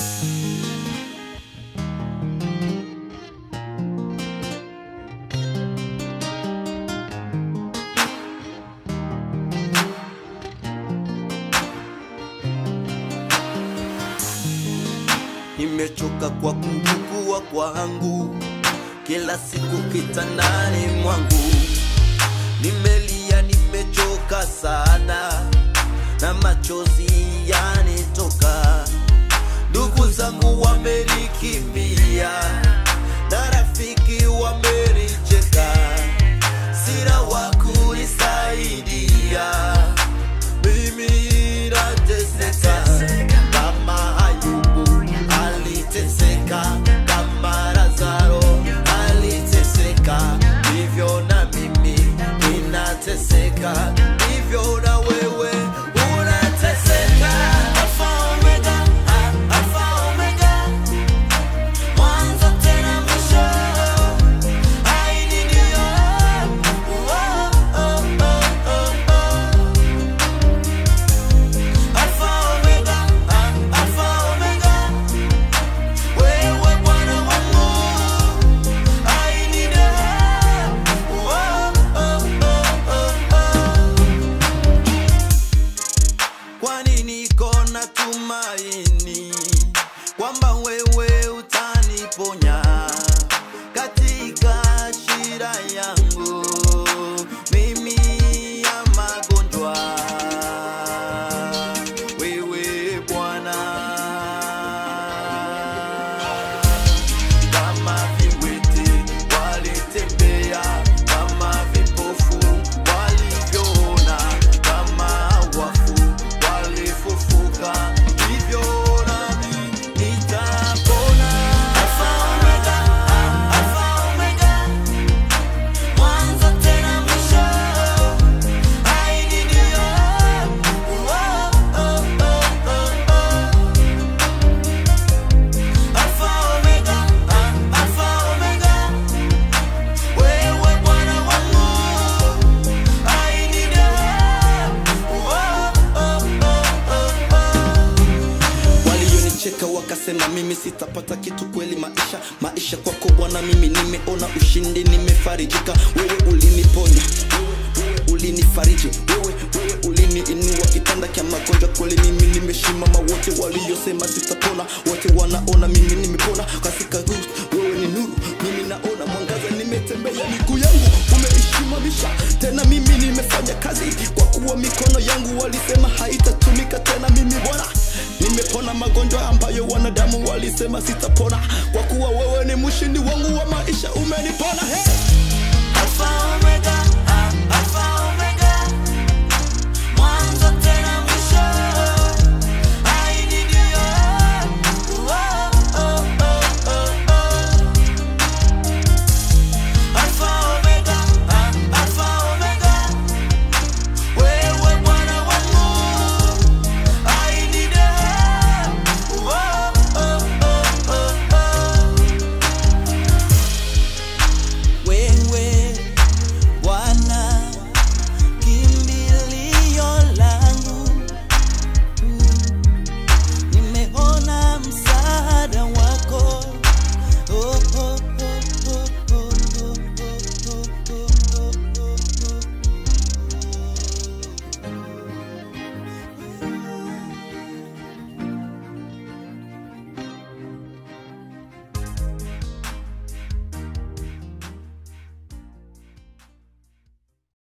nimechoka kwa kukua kwangu kila siku kitandani mwangu nimelia nimechoka sana na machozi yanitoka ndugu zangu wamenikimbia na rafiki wamenicheka sina wa kunisaidia mimi nateseka kama Ayubu aliteseka, kama Lazaro aliteseka, hivyo na mimi ninateseka, hivyo na wewe unateseka. Alpha Omega, ah, Alpha Omega, mwanzo tena mwisho. I need you. Oh, oh, oh, oh, oh. Alpha Omega, ah, Alpha Omega, wewe Bwana wangu, I need you. Oh, oh, oh, oh, oh. Kwani niko na tumaini kwamba wewe utaniponya katika shida yangu mimi ya magonjwa. Wewe Bwana, kama viwete walitembea, kama vipofu walivyoona, kama wafu walifufuka, hivyo nami nitapona. Alpha Omega, ah, Alpha Omega, mwanzo tena mwisho. I need you. Oh, oh, oh, oh, oh. Alpha Omega, ah, Alpha Omega, wewe Bwana wangu, I need you. Oh, oh, oh, oh, oh. walionicheka wakasema mimi sitapata kitu kweli maisha maisha kwako bwana mimi nimeona ushindi nimefarijika wewe uliniponya wewe, wewe ulinifariji wewe, wewe uliniinua kitanda kya magonjwa kweli mimi nimeshimama wote waliosema sitapona wote wanaona mimi nimepona katika huu wewe ni nuru mimi naona mwangaza nimetembea miguu yangu umeishimamisha tena mimi nimefanya kazi kwa kuwa mikono yangu walisema haitatumika tena mimi bwana nimepona magonjwa ambayo wanadamu walisema sitapona kwa kuwa wewe ni mshindi wangu wa maisha umenipona hey! Alpha Omega,